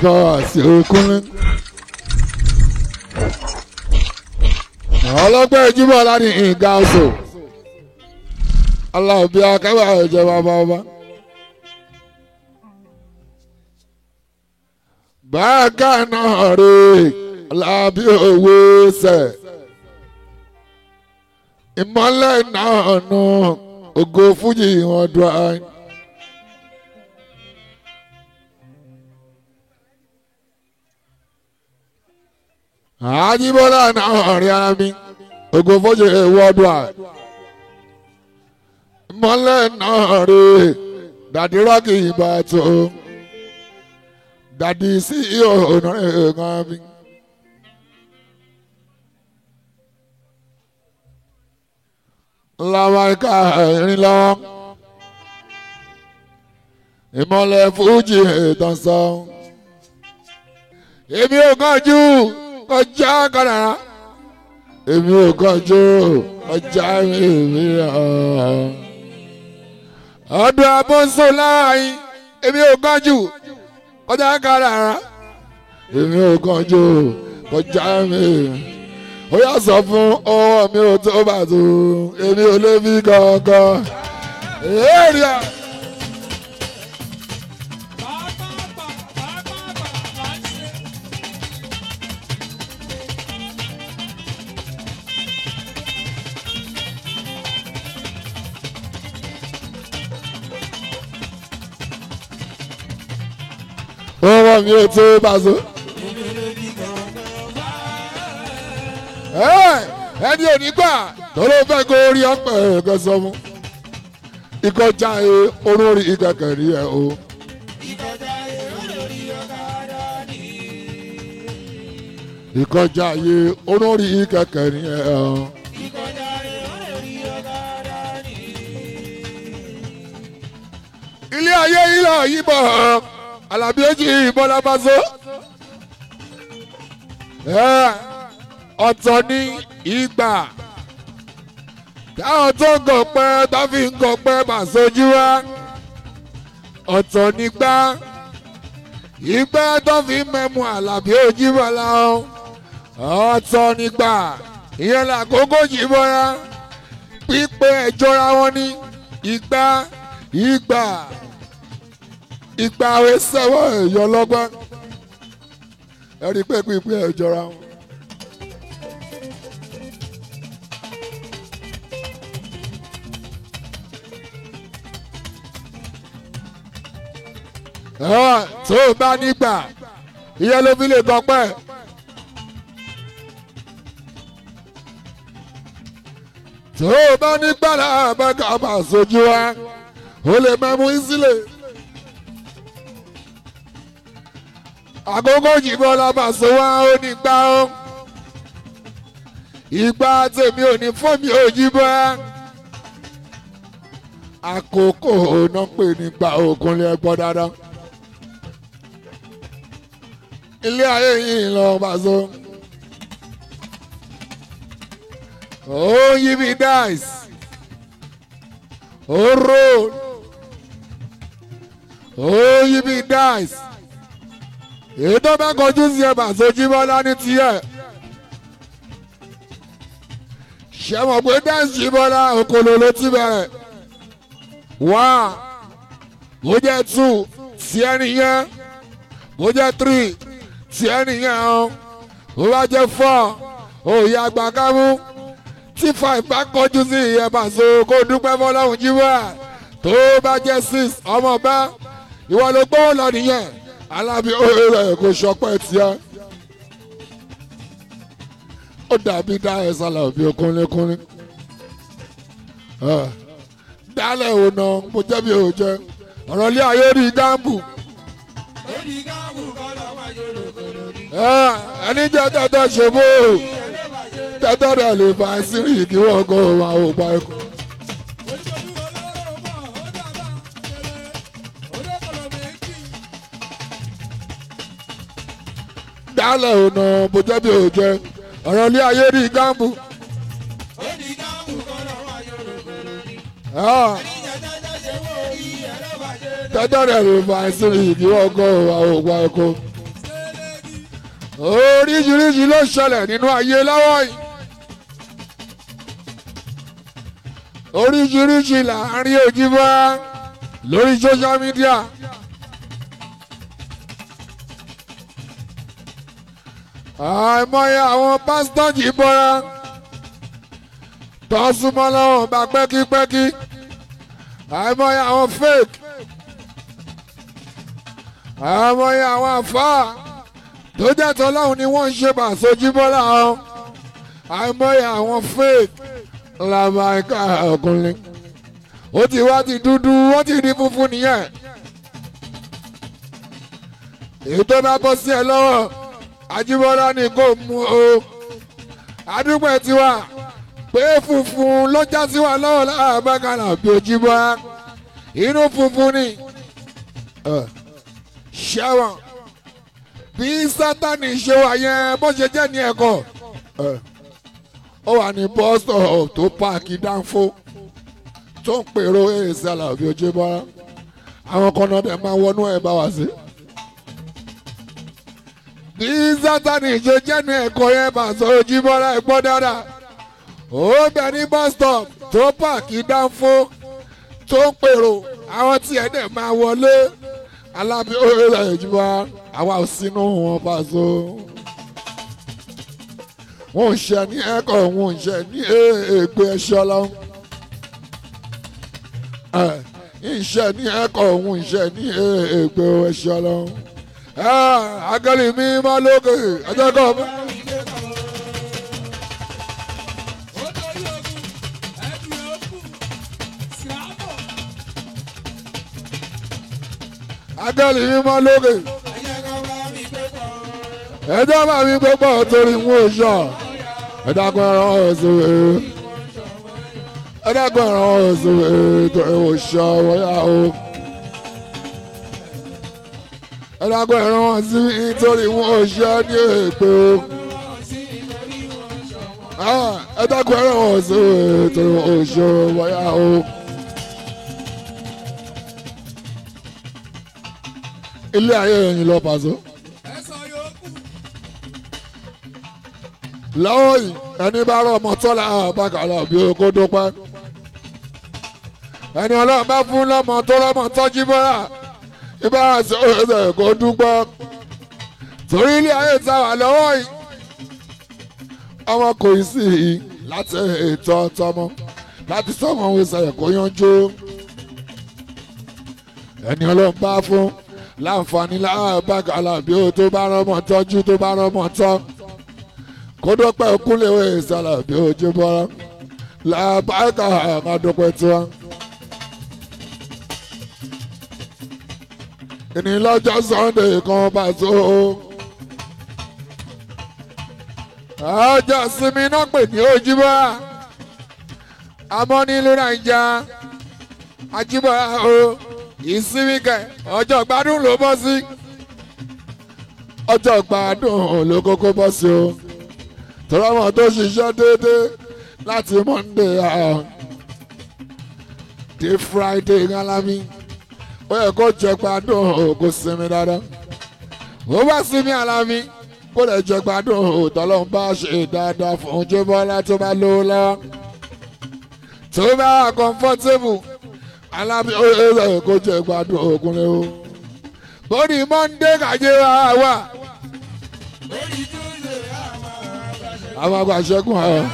bàbá àti okùnrin. ọlọ́gbẹ́ ìjúbọ̀ láti ìgbà ọ̀sọ̀ aláòbí akẹ́wà ẹ̀jẹ̀ bàbá ọba. báàgà náà rè lábí òwe sẹ̀ ìmọ̀lẹ̀ náà nù ògo fújì wọn dùn áyì. àjíbọ́lá náà rí ara mi ògo fújì wọn dùn áyì. ìmọ̀lẹ̀ náà rè dàdí rọ́ọ̀kì ìbátan dàdí sí ọ̀nà ẹ̀ẹ̀kan mi. lamarika ẹ̀rín lọ́wọ́ ìmọ̀lẹ̀ fújì ìtàn sọ. èmi ò kánjú kọjá kàdàrà èmi ò kánjú kọjá èmi ọdún abọ́nsọ láàyè èmi ò kánjú kọjá kàdàrà èmi ò kánjú kọjá èmi ó yà sọ fún ọwọ́ mi ò tó bá tó èmi ò lè fi kankan. èrìà. ọwọ́ mi ò tó bá tó. ẹni ò ní gbà tó ló fẹ́ kó rí ọ̀pẹ̀ ẹ̀kẹ́ sọ fún. ìkọjá ẹ olórí ìkẹkẹ̀ rí ẹ o. ìkọjá ẹ olórí ìkẹkẹ̀ rí ẹ o. ilé ayé ilé yìí alábí ojì ìbọn lábàzó ọ̀tọ̀ ní ìgbà táwọn tó ń gọ̀pẹ́ tó fi ń gọ̀pẹ́ mà sojú wa ọ̀tọ̀ nígbà ìgbà tó fi ń mẹ́mu àlàbí ojú bọ́lá o ọ̀tọ̀ nígbà ìyẹn làkókò yìí bọ́lá pípé ẹ̀jọ́ra wọn ní ìgbà ìgbà ìgbà àwẹ̀ sẹ́wọ̀n èèyàn lọ́gbọ́n ẹ̀rí pé pípé ẹ̀jọ́ra wọn. tó o bá nígbà ìyẹn ló fi lè gbọ́pẹ́. tó o bá nígbà láàbẹ̀ká máa sojú wa o lè mẹ́mú ìsílẹ̀. àkókò jìbọn la máa so wá ó nígbà ó. ìgbà tèmi ò ní fún mi ò jíbọn. àkókò náà pè nígbà òkunlé ẹgbọ́n dáadáa ilé ayé yìí lọ bàzọ. ó yí mi dice ó roll ó yí mi dice èyí tó bá kọjú sí ẹ bàzọ jíbọ́lá ní tiẹ̀ ṣe mọ̀ pé dance jíbọ́lá okòlò ló ti bẹ̀rẹ̀ one bó jẹ́ two sí ẹni yẹn bó jẹ́ three tí ẹnìyẹn o ó bá jẹ fọ òye àgbàkámú tí five bá kọjú sí ìyẹn bàṣọ kó dúpẹ́ fọlọ́hún jíwọ́ tó bá jẹ six ọmọ bá ìwọ ló gbọ́ lọ nìyẹn alábí òye rẹ̀ kò sọpẹ́ tiẹ̀ ó dàbí dá ẹ sálà bí okúnlékúnlé dálẹ̀ ò nà mo jẹ́ bí ò jẹ́ ọ̀rọ̀ ilé ayé rí gáàmù ẹni jẹ́ tẹ́tẹ́ ṣe bó tẹ́tẹ́ rẹ̀ lè fa sírì kí wọ́n kọ́ máa wò pa ẹ̀kọ́. dálẹ̀ ọ̀nà bó jẹ́ bí ò jẹ́ ọ̀rọ̀ ilé ayé rí gáàmù. tẹ́tẹ́ rẹ̀ lè fa sírì kí wọ́n kọ́ máa wò pa ẹ̀kọ́. oríṣiríṣi ló ṣẹlẹ̀ nínú ayé lọ́wọ́ yìí oríṣiríṣi láàrin òjìbọ́ lórí social media. àìmọye àwọn pásítọ̀ jì bọ́ra tó súnmọ́ lọ́wọ́ bá pẹ́kípẹ́kí àìmọye àwọn fake àìmọye àwọn àfáà tó jẹ́ tọ́lọ́hún ni wọ́n ń ṣe bàṣojú bọ́lá wọn àìmọye àwọn fake làbàkà ọkùnrin ó ti wá ti dúdú ó ti di funfun nìyẹn èyí tó bá bọ́ sí ẹ lọ́wọ́ Ajíbọ́lá ni kò mú o àdúgbò tiwa pé funfun ló já sí wa lọ́wọ́ láàbàkàlà bí Òjìbọ́ inú funfun ni ṣẹ́wọ̀n bí sátani ṣe wà yẹn bó ṣe jẹ́ ní ẹ̀kọ́ ó wà ní bọ́sọ̀ tó páàkì dánfó tó ń pèrò èsì àlàbí Òjìbọ́ àwọn kan náà dẹ̀ máa wọnú ẹ̀ bá wá sí bí sátani ṣe jẹ́ ní ẹ̀kọ́ yẹn bá sọ Òjìbọ́ rẹ̀ gbọ́ dáadáa ó bẹ ní bus stop tó páàkì dánfó tó ń pèrò àwọn tí ẹ̀ dẹ̀ máa wọlé alábí orílẹ̀ ìjọba àwa ò sínú wọn bá so. wọn ò ṣe ní ẹ̀kọ́ wọn ò ṣe ní ègbé ẹ̀ṣọ́ lọ́wọ́. ìṣe ní ẹ̀kọ́ wọn ò ṣe ní ègbé ẹ̀ṣọ́ lọ́wọ́. agẹ́lì mi máa lókè ẹjọ́ kọ́ mi. agẹ́lì mi máa lókè. ẹjọ́ bá mi gbé pọ̀ torí mú oṣù ẹ̀dàgbọ́n ẹ̀rọ ọ̀sùn ẹ̀ ẹ̀dàgbọ́n ẹ̀rọ ọ̀sùn ẹ̀ torí oṣù wọ́yà o. ẹ̀dàgbọ́n ẹ̀rọ ọ̀sùn ẹ̀ torí mú oṣù ní èpè o. ẹ̀dàgbọ́n ẹ̀rọ ọ̀sùn ẹ̀ torí oṣù wọ́yà o. ilé ayé yẹn lọ pàṣẹ. lọ́wọ́ yìí ẹni bá rọ ọmọ tọ́lá àbákàlà bí kò dúpẹ́. ẹni ọlọ́run bá fún lọ́mọ tó lọ́mọ tọ́jú bọ́ra ìbára sí ọ̀rẹ́ kò dúpẹ́. torí ilé ayé ta wà lọ́wọ́ yìí ọmọ kò ì sí i láti ètò ọtọmọ láti sọmọ òun ìsàlẹ̀ kò yanjú. ẹni ọlọ́run bá fún láǹfààní láàbàkàlà bí o tó bá rọmọ tọ́jú tó bá rọmọ tọ́ kódó pẹ́ kúnlẹ̀ ìsàlà bí o jí bọ́ra làbàkà àmàdópẹ́ tiwa. ìní lọ́jọ́ sunday kan bá tó ọjọ́ sinmi náà pè ní ojúbọ́ àmọ́ nílùú nàìjà ajíbọ̀ o ìsinmi kẹ ọjọ́ gbádùn ló bọ́ sí ọjọ́ gbádùn ló kókó bọ́ sí o tọ́lọ́mọ tó ṣiṣẹ́ déédéé láti monday dé friday ńlámi ó yẹ kó jẹ gbádùn kó sinmi dáadáa ó bá sinmi alámi kó lè jẹ gbádùn tọ́lọ́mọ bá ṣe dáadáa fún jébọ́lá tó bá lówó lọ́wọ́ tó bá comfortable alábi ọ̀rẹ́ kò jẹ́ gbádùn ògùnlé o. bóni mọ́ndé kàjé wa wà. àwọn àgbà ṣẹ́gun ẹ̀.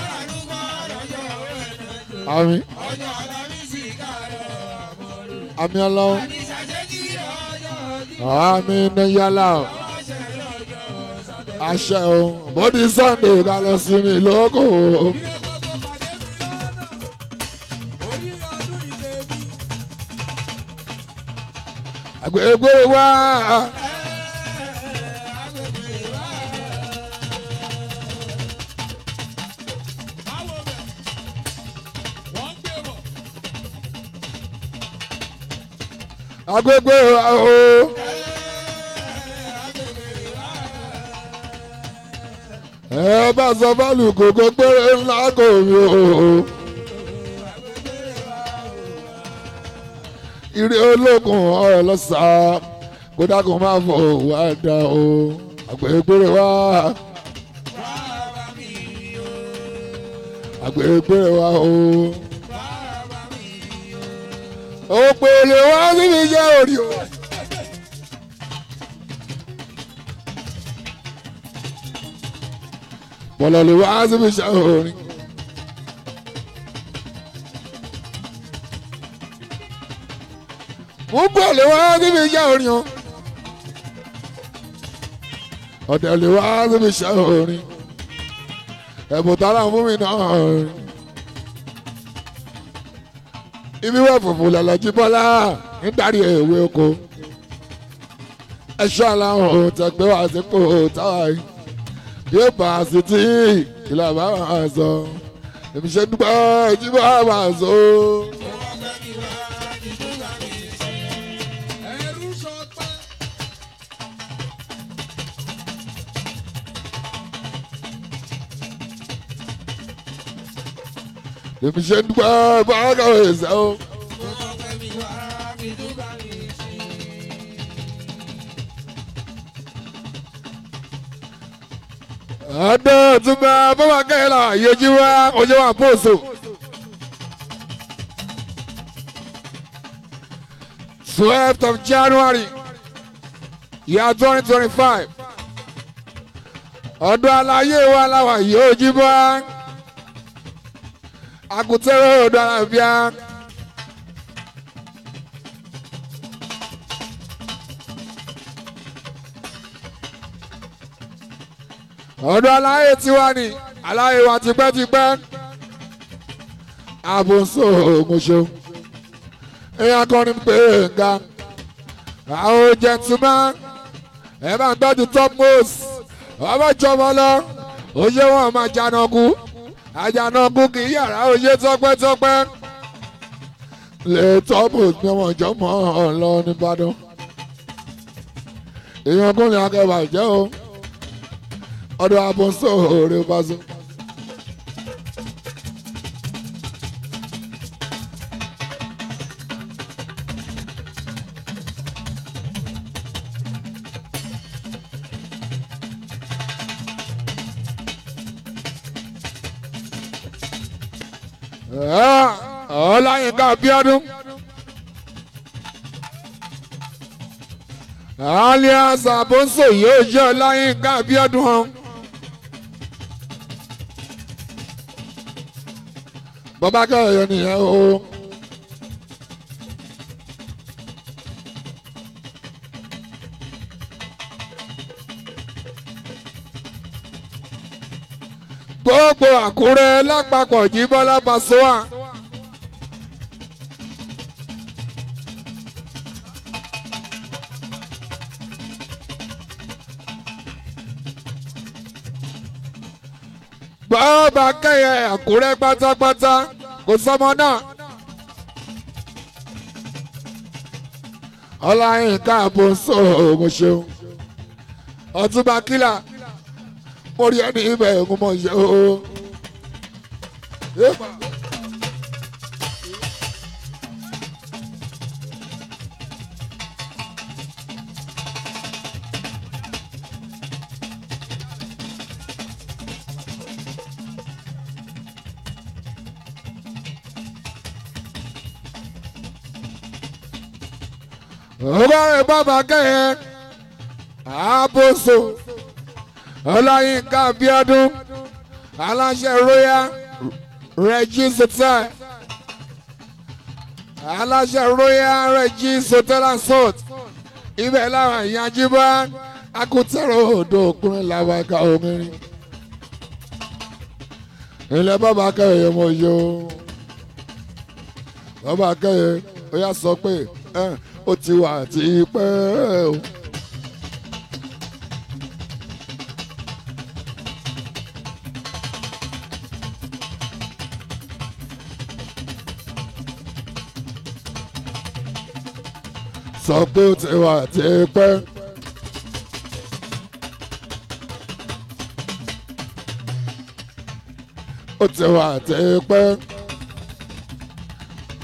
àmì. àmì ọlọ́run. àmì níyàlá o. àṣẹ o. bóni sunday ká lọ sí mi lóko o. agbègbè wa. agbègbè wa o. ẹ bá sọ fálù kòkó péré ńlá kò rí o. ire ológun ọ̀rọ̀ lọ́sàá kódà kó má fọ wá dá o. àgbẹ̀gbẹ̀rẹ̀ wá àgbẹ̀gbẹ̀rẹ̀ wá o. òpèlè wá síbi jẹ́ òrì o. bọ̀lọ̀lẹ̀ wá síbi jẹ́ òrì. mo bọ̀ lè wá síbi jẹ́ òrì o. ọ̀dẹ̀ lè wá síbi jẹ́ òrì. ẹ̀bùn tààrà fún mi náà rìn ibi wà fòfò lọ́lọ́jí bọ́lá nítorí èwe oko ẹ̀ṣọ́ aláwọ̀ tẹ̀gbẹ́ wá sípò táwa yìí bí ó bá a sì tí ìlà bá wà á sọ èmi ṣe dúpẹ́ ìjíbọ̀ wà á sọ. èmi ṣe dúpẹ́ bá a kàwé ṣe o. ọdún túnbẹ bọ́wọ́ kẹ́lá yẹjú wá ojú wa pòṣù. twelfth of January year twenty twenty five ọdún aláyé wa láwa yóò jí bọ́ akutẹ́rẹ́ ọdún alábíà. ọdún aláyé tiwa ni aláyé wa tipẹ́tipẹ́ àbòsó ògùnṣó èèyàn kan ní pé nga àwọn gentleman ẹ bá ń gbọ́dọ̀ top most ọmọ ìjọba lọ òye wọn máa jànàkú àjànàkú kì í yàrá òye tọpẹ́tọpẹ́ lè top most ní ọmọ ìjọba ọ̀lọ́ nìbàdàn èèyàn kún ní akẹ́bà jẹ́ o ọdún abọ́nsó òòrè báṣọ. ọláyínká bíọ́dún alias abọ́nsó yóò jẹ́ ọláyínká bíọ́dún hàn. bàbá kẹrẹ nìyẹn o. gbogbo àkúrẹ́ lápapọ̀ jí bọ́lá Pasuma. bàbá kẹyẹ àkúrẹ́ pátápátá kò sọmọ náà. ọláyínká àbòsó mo ṣeun ọtúnba kílà mo rí ẹni ibẹ̀ mo mọ̀ ṣe o. ọgọ́rin bàbá kẹ́yẹ àbòsó ọláyínká bíọ́dún aláṣẹ royal regis hotel aláṣẹ royal regis hotel and salt ibẹ̀ làwọn ìyànjú bá akutẹ̀rọ̀ odò òkúrin làwọn ẹ̀ka omirin ilẹ̀ bàbá kẹ́yẹ mọ̀ yó bàbá kẹ́yẹ ó yà sọ pé ó ti wà tí pẹ́ o. sọ pé ó ti wà tí pẹ́. ó ti wà tí pẹ́.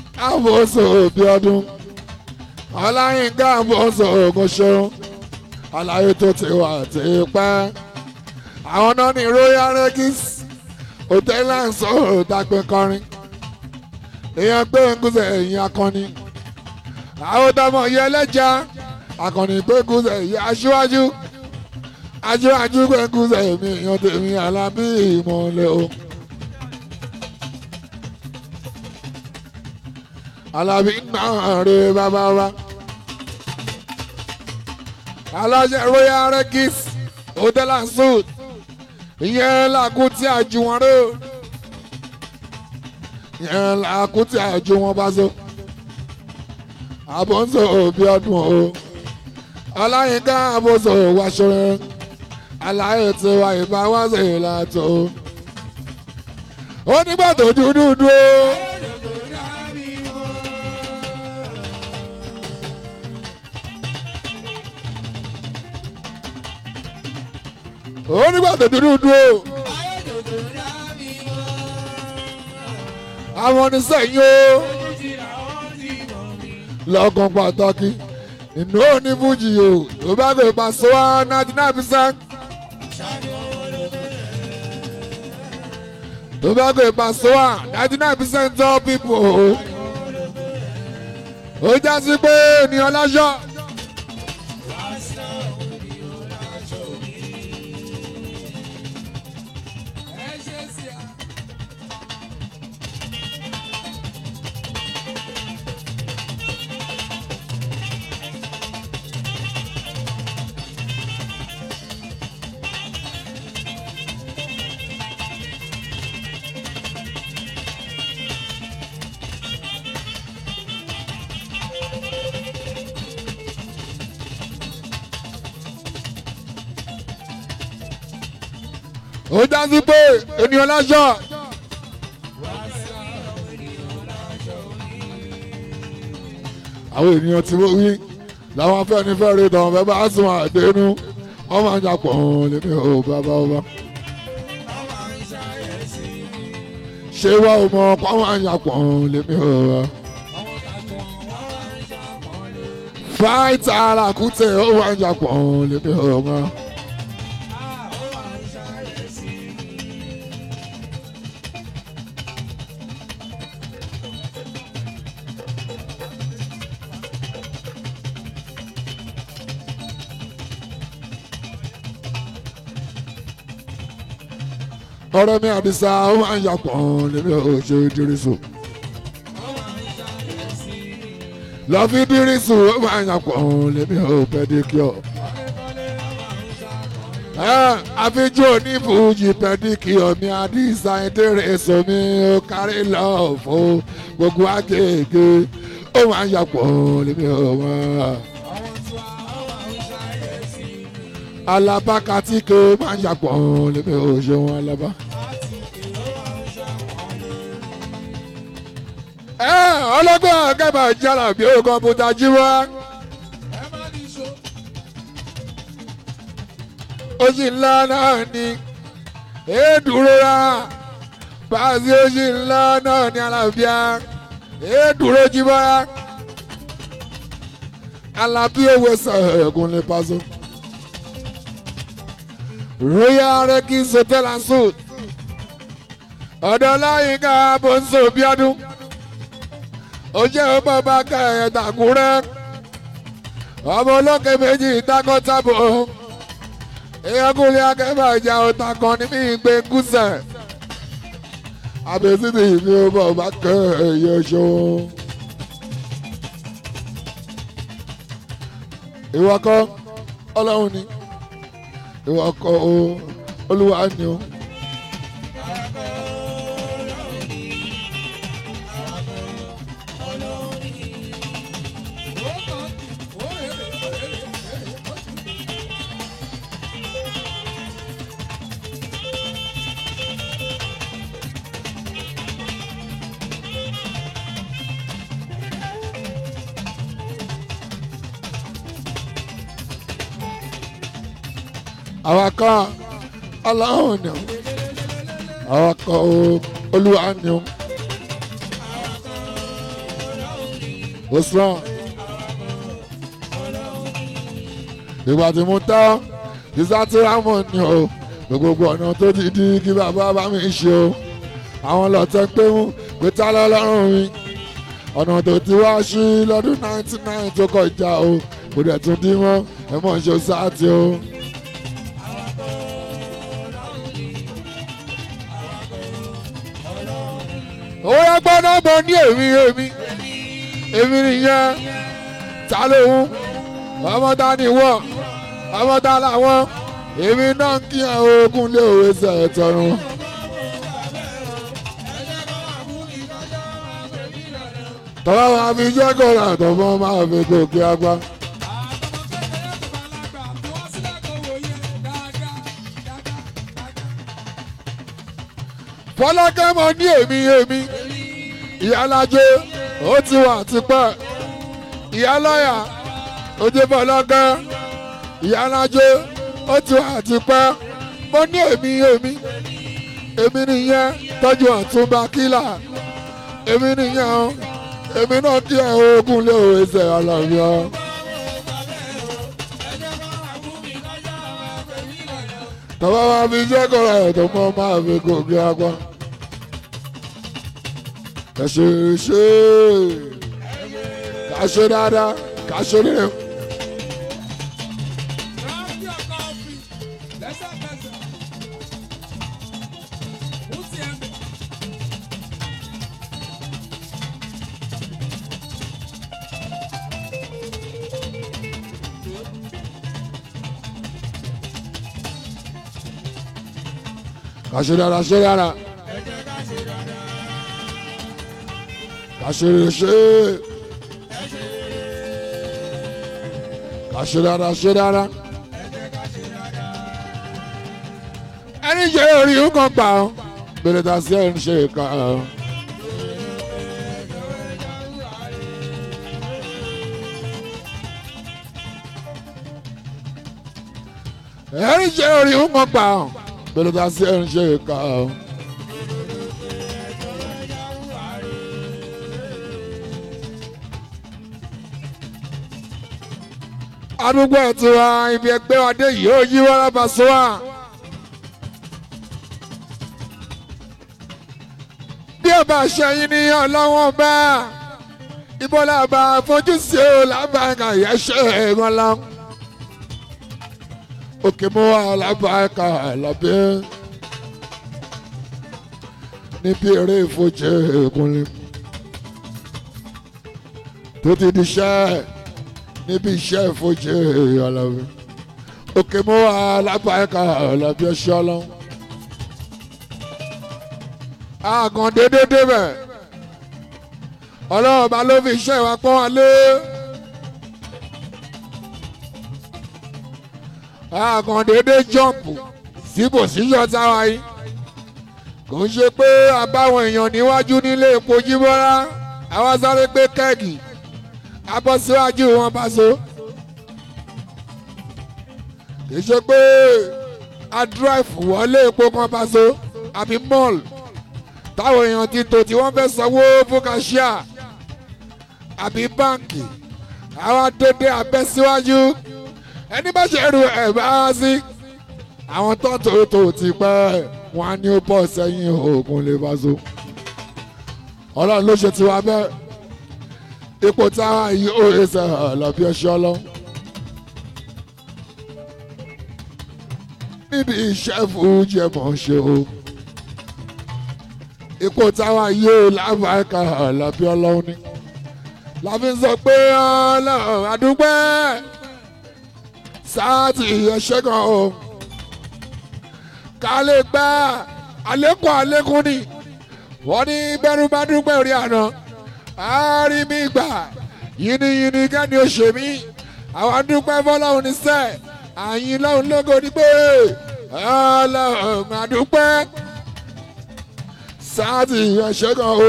àbòsò òbí ọdún ọláyínká àbòsò ògùn ṣeun àlàyé tó ti wà ti pẹ́ àwọn náà ní royal regis hotel and soul dàgbẹ́ kọrin èèyàn gbé ngúzẹ̀ ẹ̀yìn akọni àwọn tọmọ yẹ ẹlẹ́jà akọni gbé ngúzẹ̀ ẹ̀yìn aṣíwájú aṣíwájú gbé ngúzẹ̀ mi èèyàn tèmi alábí ìmọ̀lẹ́ o. alábí náà rè bàbá wa aláṣẹ royal regis hotel and suit ìyẹn làkú tí a ju wọn rè ìyẹn làkú tí a ju wọn bá so àbọ̀nsọ òbí ọdún o ọláyínká àbọ̀nsọ wàṣọ rẹ aláyé tí wà ìbá wá sí ìlàtọ̀ ó nígbà tó dúdú dúró. ó nígbà tó dúdú dúró. àwọn oníṣẹ́yìn o lọ́gàn pàtàkì inú òní fújì o tó bá gbé pàṣẹ wá ninety nine percent. tó bá gbé pàṣẹ wá ninety nine percent of people o. ó já sí pé ènìyàn láṣọ. ó já sí pé ènìyàn láṣọ. àwọn ènìyàn tí mo wí làwọn afẹ́nifẹ́re tàn fẹ́ bá sùn àdénú wọ́n máa ń jà pọ̀ lèmi ò bàbá ọba. ṣé wá o mọ ọkọ máa ń jà pọ̀ lèmi ò bá. fáìtà alákùtẹ̀ ó máa ń jà pọ̀ lèmi ò bá. ọ̀rọ̀ mi àdìsá ó máa ń yàpọ̀ lèmi ò ṣe dírísù. lọ́fí dírísù ó máa ń yàpọ̀ lèmi ò pẹ́díkíọ̀. àfijọ́ onífújì pẹ́díkíọ̀ mi àdìsá ìdírẹ́sọ mi ó kárí lọ́ọ̀fọ́ gbogbo àgègè ó máa ń yàpọ̀ lèmi ò wọ́n alaba katike máa ń yàpọ̀ lèmi ò ṣe wọn alaba. ẹ ọlọ́gbọ́n akẹ́bà jálà bí ó kọ́mpútà jí wá. ó sì ńlá náà ni èédúró rà báàsì ó sì ńlá náà ní àlàáfíà èédúró jí wá. alábí owó sẹ̀gùn lè pàṣẹ. Royal Regis Hotel and Suite. ọ̀dọ̀ láyínká bọ́ńsọ̀ bíọ́dún. ó jẹ́ ọmọ bá ká ẹ̀ tàkúrẹ́. ọmọ olókè méjì takọ́tàbọ̀. ìyẹ́kùnrin akẹ́bà ìjà ọ̀tà kan ní mí gbé gúúsẹ̀. àbẹ̀sí ti ìfi ọmọ bá kẹ́ ẹ̀yẹ ṣó. ìwọ kọ́ ọlọ́run ni ìwọ kọ o olúwa ni o. àwa kan ọlọ́run ni o àwa kan o olúwa ni o. Osman ìgbà tí mo tán ìsátìrámọ̀ ni o gbogbo ọ̀nà tó ti di kí bàbá bá mi ṣe o àwọn lọ́tẹ̀ pé mú pé tá lọ́lọ́run mi ọ̀nà tó ti wá sí lọ́dún ninety nine tó kọjá o kò dẹ̀ tún dín mọ́ ẹ mọ̀ ṣe sáàtì o. owó yẹn gbọ́dọ̀ bọ̀ ní èmi èmi èmi nìyẹn ta lóhun ọmọ ta ni wọ́n ọmọ ta làwọn èmi náà kí ẹ ogun lé òwe sẹ̀ tọrùn. tọ́lá wa fi jẹ́ kọ́ra tọ́mọ́ máa fi gòkè agbá. fọlákẹ́ mọ ní èmi èmi ìyálájé ó ti wà tipẹ́ ìyálọ́yà ojú fọlákẹ́ ìyálájé ó ti wà tipẹ́ mo ní èmi èmi èmi nìyẹn tọ́jú ọ̀túnba kílà èmi nìyẹn o èmi náà kí ẹ ogun lé òwe ṣe àlàyé ọ. tọ́wọ́ máa fi jẹ́ kọ́ra ẹ̀ tó mọ́ máa fi gòkè agbá. ẹ ṣe ṣe ká ṣe dáadáa ká ṣe nílẹ̀. ká ṣe dáadáa ṣe dáadáa. ká ṣe ṣe. ká ṣe dáadáa ṣe dáadáa. ẹni jẹ́ orí nǹkan pa ọ́ bèrè ta sí ẹ̀ ń ṣe ìka ọ́. ẹni jẹ́ orí nǹkan pa ọ́ bèrè ta sí ẹ̀ ń ṣe ìka ọ́. àdúgbò ẹ̀tún wa ibi ẹgbẹ́ wa dé yìí ó yí wọ́n lábàá sọ wa. bí ẹ bá ṣẹyìn ní ọlọ́wọ́n bá ìbọ́lá bá fojú sí o lábàáká yẹsẹ̀ ẹ̀rọ la. òkè mú wa lábàáká lábẹ́ níbi eré ìfojì ìkúnlẹ̀ tó ti di iṣẹ́ níbi iṣẹ́ ìfojì ọlọ́wẹ́ òkè mú wa lábàáká lábẹ́ ọṣẹ́ ọlọ́wọ́ àgàn dédé débẹ̀ ọlọ́run bá ló fi iṣẹ́ wa pọ́n wa lé àgàn dédé jọ́ǹpù síbò síyọ̀ táwa yìí kò ń ṣe pé àbáwọn èèyàn níwájú nílé epo jíbọ́lá àwa sáré pé kẹ́ẹ̀gì abọ́ síwájú wọn bá so kì í ṣe pé a drive wọlé epo kan bá so àbí mall táwọn èèyàn ti tò tí wọ́n fẹ́ sanwó fún kàṣíà àbí báǹkì àwọn dédé abẹ́ síwájú ẹni bá ṣe rú ẹ̀ bá sí àwọn tó tó tó ti pẹ́ wọn á ní ó bọ̀ sẹ́yìn oògùn lè bá so ọlọ́run ló ṣe tiwa bẹ́ẹ̀ ipò táwa yìí ó ẹsẹ̀ lọ́bí ọṣẹ́ ọlọ́run níbi iṣẹ́ fújì ẹ̀ mọ̀ ṣe o ipò táwa yóò lábàáká lábí ọlọ́run ni láfi ń sọ pé ọlọ́run àdúgbò sáàtì ẹ̀ṣẹ́ kan o ká lè gbá àlékún àlékún ni wọ́n ní bẹ́rù bá dúpẹ́ orí àná àárí mi gbà yìnyínyìnyín kẹ́ni ó ṣe mí àwọn dúpẹ́ fọlọ́run ní sẹ́ àyìn lọ́run lógo ní pé ọlọ́run àdúpẹ́ sáàtì ẹ̀ṣẹ́ kan o.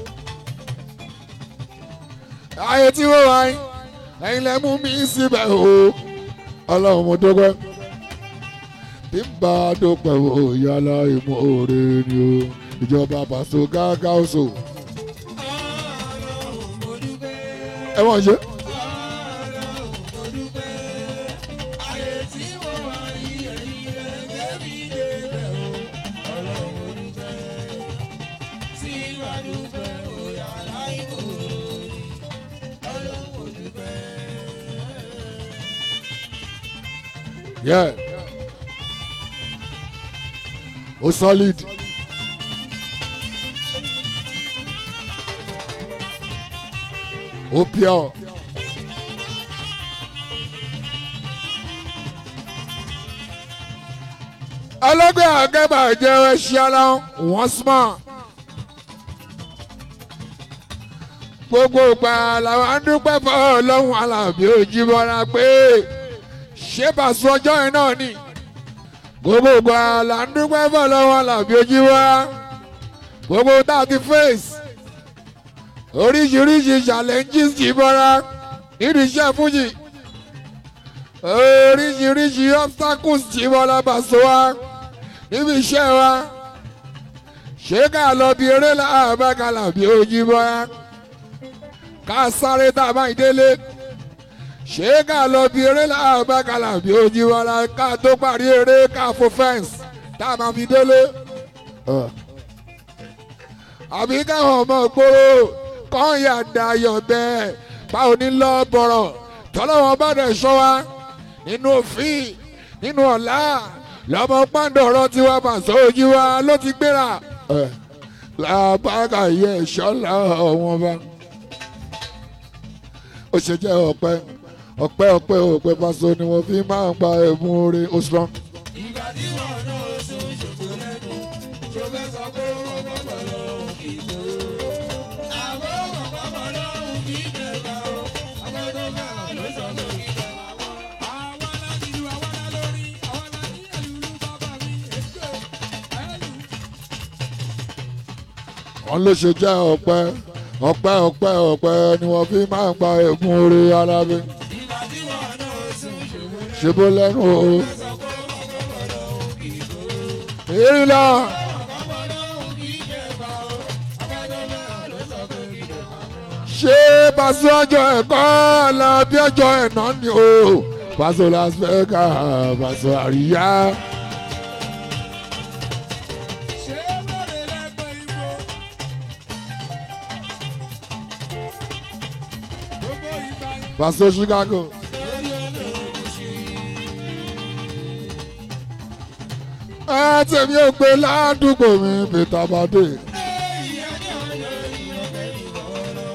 ayé tí wọ́n wáyé ẹ̀yin lẹ mú mi síbẹ̀ o. ọlọ́run mo dúpẹ́. bí n bá dúpẹ́ o yálà ìmọ̀ òre ni o. ìjọba pàṣẹ gágá oṣù. ẹ wọ́n ṣe. Yeah. ó solid. ó pure. ọlọ́gbẹ́ àgẹ́bà jẹ́ ẹṣin ara wọn smart. gbogbo ìgbà làwọn adúpẹ́ fọ́ ọlọ́run alábí Òjìbọ́lá pé ṣé Paso ọjọ́ yẹn náà ni gbogbo ìgbà là ń dúpẹ́ fọ́ ọlọ́run alábí Òjìbọ́lá gbogbo tá a ti face oríṣiríṣi challenges Jìbọ́lá nínú iṣẹ́ fújì oríṣiríṣi obstacles Jìbọ́lá Paso wa níbi iṣẹ́ wa ṣé ká lọ bí eré láàbá ká làbí Òjìbọ́lá ká sáré tá a máa délé ṣé ká lọ bí eré láàbá ká làbí Òjìbọ́lá ká tó parí eré ká fo fẹ́ǹsì tá a máa fi délé. àbí káwọn ọmọ gbòòrò kọ́ ya dayọ̀ bẹ́ẹ̀ báwo ní lọ bọ̀rọ̀ tọ́lọ́wọ́n bá dẹ̀ sọ wa nínú òfin nínú ọ̀la lọ́mọ pàǹdọ̀rọ̀ tiwa Paso Òjìwá ló ti gbéra làbákà yẹ ṣọ́lá ọ̀wọ́n bá ó ṣe jẹ́ ọ̀pẹ ọ̀pẹ ọ̀pẹ ọ̀pẹ Paso ni wọ́n fi máa ń gba ẹ̀bùn oore ó strong. ìgbà tí wọn náà sún ṣòfò lẹ́nu tó fẹ́ sọ pé wọ́n gbọ́dọ̀ lọ́hùn kì í tó. àwọn ọmọ gbọ́dọ̀ lọ́hùn kì í jẹba o ọmọ tó fẹ́ràn ló sọ pé kì í jẹba wọn. àwa la nílùú àwa la lórí àwa la ní ẹlùlú bàbá mi ètò ẹlù. wọ́n ló ṣe jẹ́ ọ̀pẹ ọ̀pẹ ọ̀pẹ ọ̀pẹ ni wọ́n fi máa ń gba ẹ̀bùn oore alábẹ́ ìgbà tí wọn náà sún ṣòfò lẹ́nu ṣe bó lẹ́nu o. tó sọ pé wọ́n gbọ́dọ̀ lọ́hùn kì í tó. èyí lọ ọmọ lọ́hùn kì í jẹba o ọmọ tó fẹ́ràn ló sọ pé kì í jẹba wọn. ṣé Paso ọjọ́ ẹ̀kọ́ làbí ọjọ́ ẹ̀nà ni o Paso Las Vegas Paso àríyá ṣé lóore lẹ́gbẹ̀ẹ́ igbó. gbogbo ìgbà yẹn. Paso Chicago lórí olóògùn sí i. ẹ tèmi ò gbé ládùúgbò mi Peter Bade ìyá ní ọjọ́ ìyọ̀ bẹ́ẹ̀ lọ́wọ́.